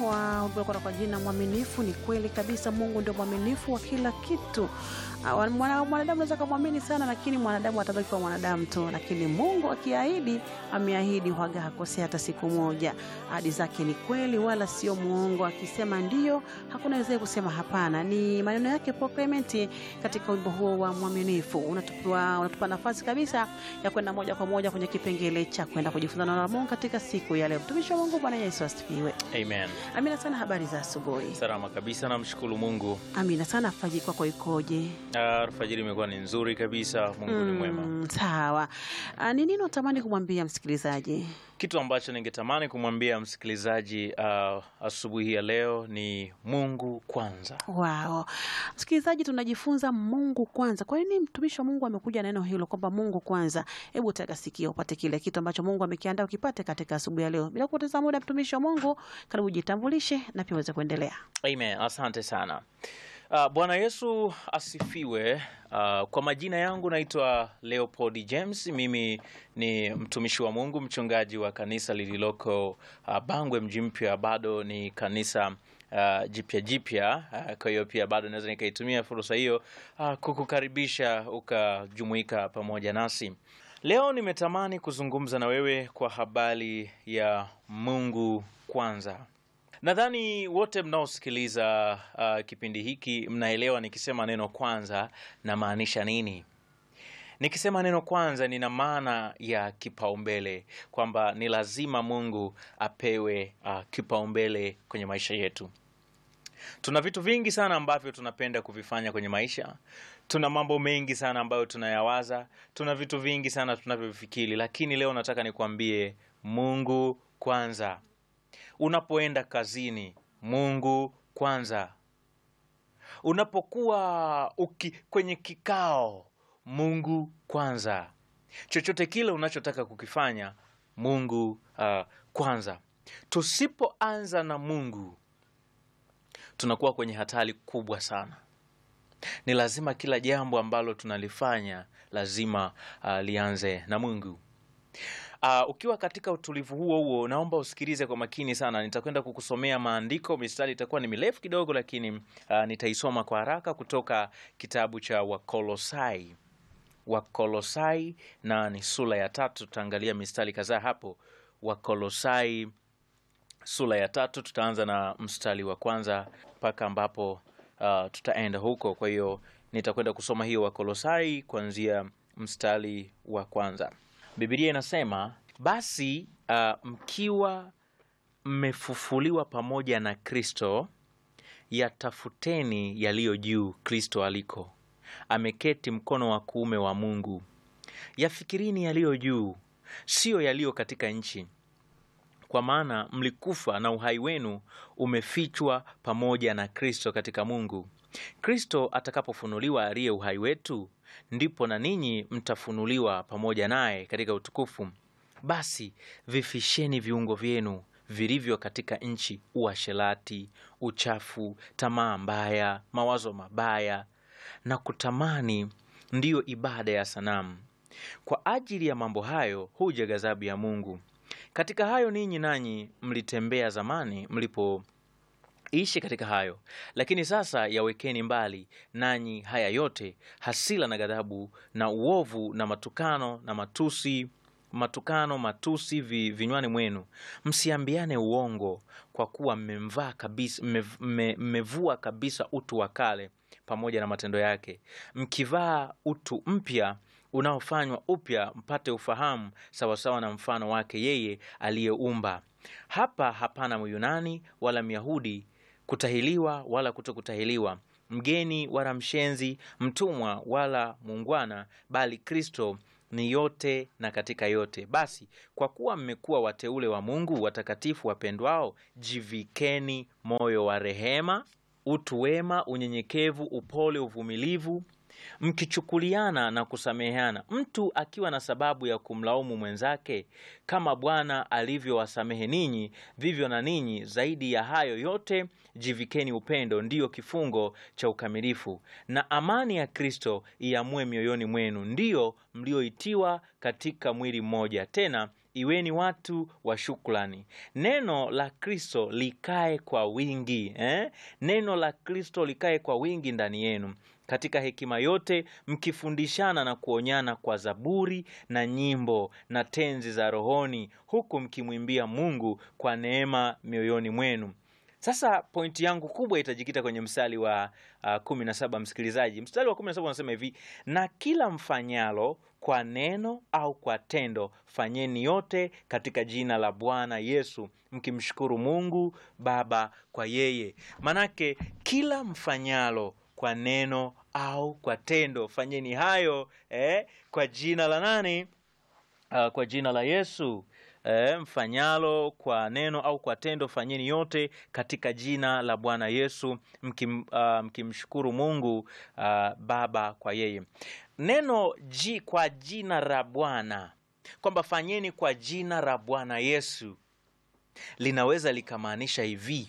wa ulikuwa kwa jina mwaminifu. Ni kweli kabisa, Mungu ndio mwaminifu wa kila kitu. Ah, mwana- Mwanadamu anaweza kumwamini sana, lakini mwanadamu atabaki kwa mwanadamu tu, lakini Mungu akiahidi, ameahidi, huaga hakosea hata siku moja. Ahadi zake ni kweli, wala sio muongo. Akisema ndio, hakuna wezaye kusema hapana. Ni maneno yake Paul Clement katika wimbo huo wa mwaminifu. Unatupa, unatupa nafasi kabisa ya kwenda moja kwa moja kwenye kipengele cha kwenda kujifunza neno la Mungu katika siku ya leo. Mtumishi wa Mungu, Bwana Yesu asifiwe. Amen. Amina sana. Habari za asubuhi. Salama kabisa, namshukuru Mungu. Amina sana. Faji kwako ikoje? Ah, Alfajiri imekuwa ni nzuri kabisa. Mungu ni mwema. Mm, sawa. Ah, Ni nini unatamani kumwambia msikilizaji? Kitu ambacho ningetamani kumwambia msikilizaji ah, asubuhi ya leo ni Mungu kwanza. Wao msikilizaji, tunajifunza Mungu kwanza. Kwa nini mtumishi wa Mungu amekuja na neno hilo kwamba Mungu kwanza? Hebu tega sikio upate kile kitu ambacho Mungu amekiandaa ukipate katika asubuhi ya leo. Bila kupoteza muda, mtumishi wa Mungu, karibu jitambulishe na pia uweze kuendelea. Amen. Asante sana. Uh, Bwana Yesu asifiwe. Uh, kwa majina yangu naitwa Leopold James. Mimi ni mtumishi wa Mungu, mchungaji wa kanisa lililoko uh, Bangwe mji mpya. Bado ni kanisa uh, jipya jipya. Uh, kwa hiyo pia bado naweza nikaitumia fursa hiyo uh, kukukaribisha ukajumuika pamoja nasi. Leo nimetamani kuzungumza na wewe kwa habari ya Mungu kwanza. Nadhani wote mnaosikiliza uh, kipindi hiki mnaelewa nikisema neno kwanza namaanisha nini. Nikisema neno kwanza, nina maana ya kipaumbele, kwamba ni lazima Mungu apewe uh, kipaumbele kwenye maisha yetu. Tuna vitu vingi sana ambavyo tunapenda kuvifanya kwenye maisha. Tuna mambo mengi sana ambayo tunayawaza. Tuna vitu vingi sana tunavyofikiri, lakini leo nataka nikwambie Mungu kwanza. Unapoenda kazini, Mungu kwanza. Unapokuwa uki, kwenye kikao, Mungu kwanza. Chochote kile unachotaka kukifanya, Mungu uh, kwanza. Tusipoanza na Mungu, tunakuwa kwenye hatari kubwa sana. Ni lazima kila jambo ambalo tunalifanya lazima uh, lianze na Mungu. Uh, ukiwa katika utulivu huo huo, naomba usikilize kwa makini sana. Nitakwenda kukusomea maandiko, mistari itakuwa ni mirefu kidogo, lakini uh, nitaisoma kwa haraka kutoka kitabu cha Wakolosai. Wakolosai na ni sura ya tatu, tutaangalia mistari kadhaa hapo. Wakolosai sura ya tatu, tutaanza na mstari wa kwanza mpaka ambapo uh, tutaenda huko. Kwa hiyo nitakwenda kusoma hiyo Wakolosai kuanzia mstari wa kwanza. Biblia inasema basi, uh, mkiwa mmefufuliwa pamoja na Kristo, yatafuteni yaliyo juu, Kristo aliko ameketi mkono wa kuume wa Mungu. Yafikirini yaliyo juu, siyo yaliyo katika nchi, kwa maana mlikufa na uhai wenu umefichwa pamoja na Kristo katika Mungu. Kristo atakapofunuliwa aliye uhai wetu, ndipo na ninyi mtafunuliwa pamoja naye katika utukufu. Basi vifisheni viungo vyenu vilivyo katika nchi, uasherati, uchafu, tamaa mbaya, mawazo mabaya na kutamani, ndiyo ibada ya sanamu. Kwa ajili ya mambo hayo huja ghadhabu ya Mungu. Katika hayo ninyi nanyi mlitembea zamani mlipoishi katika hayo, lakini sasa yawekeni mbali nanyi haya yote, hasira na ghadhabu na uovu na matukano na matusi matukano matusi vi, vinywani mwenu. Msiambiane uongo, kwa kuwa mmemvaa kabisa, mmev- mme- mmevua kabisa utu wa kale pamoja na matendo yake, mkivaa utu mpya unaofanywa upya mpate ufahamu sawasawa na mfano wake yeye aliyeumba. Hapa hapana Myunani wala Myahudi, kutahiliwa wala kutokutahiliwa, mgeni wala mshenzi, mtumwa wala muungwana, bali Kristo ni yote na katika yote. Basi kwa kuwa mmekuwa wateule wa Mungu, watakatifu wapendwao, jivikeni moyo wa rehema, utu wema, unyenyekevu, upole, uvumilivu, mkichukuliana na kusameheana, mtu akiwa na sababu ya kumlaumu mwenzake, kama Bwana alivyowasamehe ninyi, vivyo na ninyi zaidi ya hayo yote jivikeni upendo, ndiyo kifungo cha ukamilifu. Na amani ya Kristo iamue mioyoni mwenu, ndiyo mlioitiwa katika mwili mmoja, tena iweni watu wa shukrani. Neno la Kristo likae kwa wingi eh? Neno la Kristo likae kwa wingi ndani yenu katika hekima yote, mkifundishana na kuonyana kwa zaburi na nyimbo na tenzi za rohoni, huku mkimwimbia Mungu kwa neema mioyoni mwenu. Sasa pointi yangu kubwa itajikita kwenye mstari wa uh, kumi na saba msikilizaji. Mstari wa kumi na saba unasema hivi: na kila mfanyalo kwa neno au kwa tendo, fanyeni yote katika jina la Bwana Yesu, mkimshukuru Mungu Baba kwa yeye. Manake kila mfanyalo kwa neno au kwa tendo, fanyeni hayo eh, kwa jina la nani? Uh, kwa jina la Yesu. E, mfanyalo kwa neno au kwa tendo fanyeni yote katika jina la Bwana Yesu mkim, uh, mkimshukuru Mungu uh, Baba kwa yeye. Neno ji kwa jina la Bwana, kwamba fanyeni kwa jina la Bwana Yesu, linaweza likamaanisha hivi: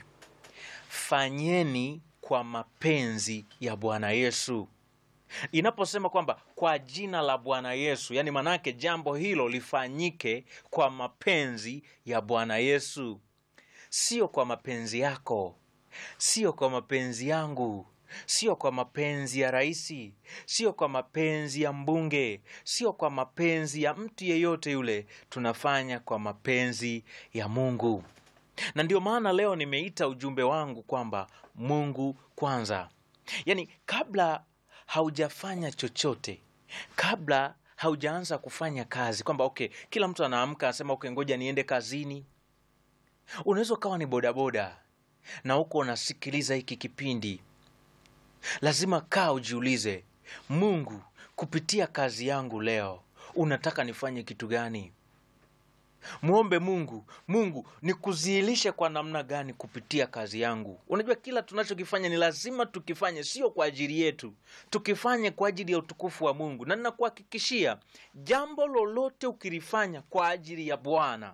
fanyeni kwa mapenzi ya Bwana Yesu. Inaposema kwamba kwa jina la Bwana Yesu, yani manake jambo hilo lifanyike kwa mapenzi ya Bwana Yesu, sio kwa mapenzi yako, sio kwa mapenzi yangu, sio kwa mapenzi ya raisi, sio kwa mapenzi ya mbunge, sio kwa mapenzi ya mtu yeyote yule. Tunafanya kwa mapenzi ya Mungu, na ndio maana leo nimeita ujumbe wangu kwamba Mungu kwanza, yani kabla haujafanya chochote, kabla haujaanza kufanya kazi, kwamba okay, kila mtu anaamka anasema okay, ngoja niende kazini. Unaweza ukawa ni bodaboda na huko unasikiliza hiki kipindi, lazima kaa ujiulize, Mungu, kupitia kazi yangu leo unataka nifanye kitu gani? Mwombe Mungu, Mungu nikuzihilishe kwa namna gani kupitia kazi yangu. Unajua, kila tunachokifanya ni lazima tukifanye, sio kwa ajili yetu, tukifanye kwa ajili ya utukufu wa Mungu. Na ninakuhakikishia jambo lolote ukilifanya kwa ajili ya Bwana,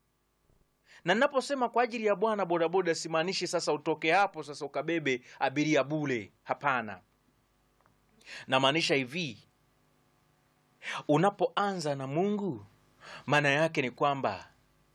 na ninaposema kwa ajili ya Bwana, bodaboda, simaanishi sasa utoke hapo sasa ukabebe abiria bule. Hapana, namaanisha hivi, unapoanza na Mungu maana yake ni kwamba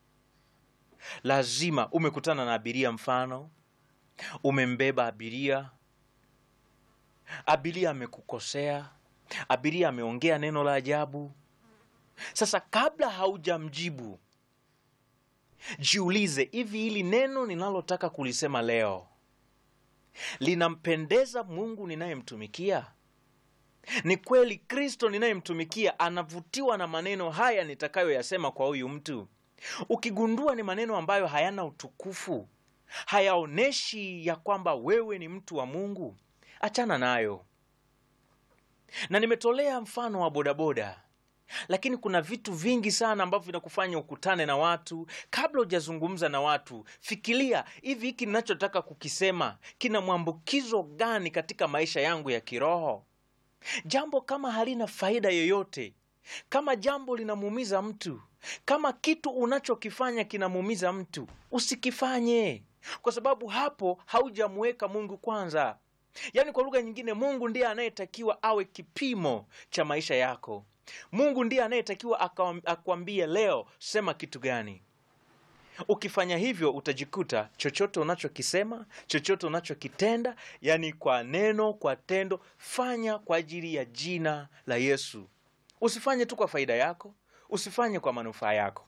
lazima umekutana na abiria, mfano umembeba abiria, abiria amekukosea, abiria ameongea neno la ajabu. Sasa kabla haujamjibu, jiulize, hivi hili neno ninalotaka kulisema leo linampendeza Mungu ninayemtumikia? Ni kweli Kristo ninayemtumikia anavutiwa na maneno haya nitakayoyasema kwa huyu mtu? Ukigundua ni maneno ambayo hayana utukufu, hayaoneshi ya kwamba wewe ni mtu wa Mungu, achana nayo. Na nimetolea mfano wa bodaboda, lakini kuna vitu vingi sana ambavyo vinakufanya ukutane na watu. Kabla hujazungumza na watu, fikiria, hivi hiki ninachotaka kukisema kina mwambukizo gani katika maisha yangu ya kiroho? Jambo kama halina faida yoyote, kama jambo linamuumiza mtu, kama kitu unachokifanya kinamuumiza mtu, usikifanye, kwa sababu hapo haujamuweka Mungu kwanza. Yaani, kwa lugha nyingine, Mungu ndiye anayetakiwa awe kipimo cha maisha yako. Mungu ndiye anayetakiwa akwambie leo sema kitu gani. Ukifanya hivyo utajikuta chochote unachokisema, chochote unachokitenda, yani kwa neno, kwa tendo, fanya kwa ajili ya jina la Yesu. Usifanye tu kwa faida yako, usifanye kwa manufaa yako.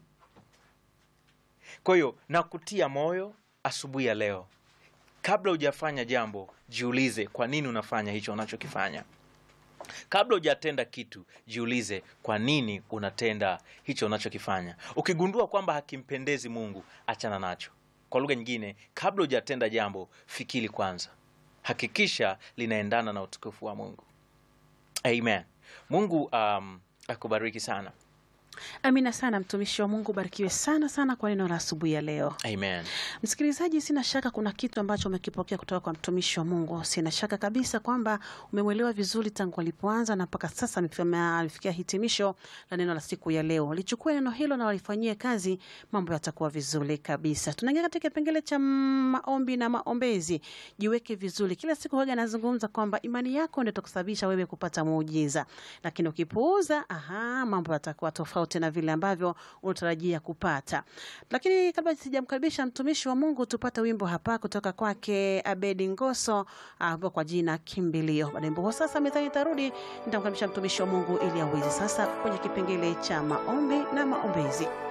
Kwa hiyo nakutia moyo asubuhi ya leo, kabla hujafanya jambo, jiulize kwa nini unafanya hicho unachokifanya. Kabla hujatenda kitu, jiulize kwa nini unatenda hicho unachokifanya. Ukigundua kwamba hakimpendezi Mungu, achana nacho. Kwa lugha nyingine, kabla hujatenda jambo, fikiri kwanza, hakikisha linaendana na utukufu wa Mungu. Amen. Mungu um, akubariki sana. Amina sana mtumishi wa Mungu, barikiwe sana sana kwa neno la asubuhi ya leo. Amen. Msikilizaji, sina shaka kuna kitu ambacho umekipokea kutoka kwa mtumishi wa Mungu. Sina shaka kabisa kwamba umemwelewa vizuri tangu alipoanza na mpaka sasa alifikia hitimisho la neno la siku ya leo. Lichukue neno hilo na walifanyie kazi, mambo yatakuwa vizuri kabisa. Tunaingia katika kipengele cha maombi na maombezi. Jiweke vizuri. Kila siku huwaga nazungumza kwamba imani yako ndio itakusababisha wewe kupata muujiza, lakini ukipuuza, aha, mambo yatakuwa tofauti tofauti na vile ambavyo unatarajia kupata. Lakini kabla sijamkaribisha mtumishi wa Mungu, tupate wimbo hapa kutoka kwake Abedi Ngoso ambao kwa jina Kimbilio. Baada ya wimbo huo, sasa mezani itarudi, nitamkaribisha mtumishi wa Mungu ili aweze sasa kwenye kipengele cha maombi na maombezi.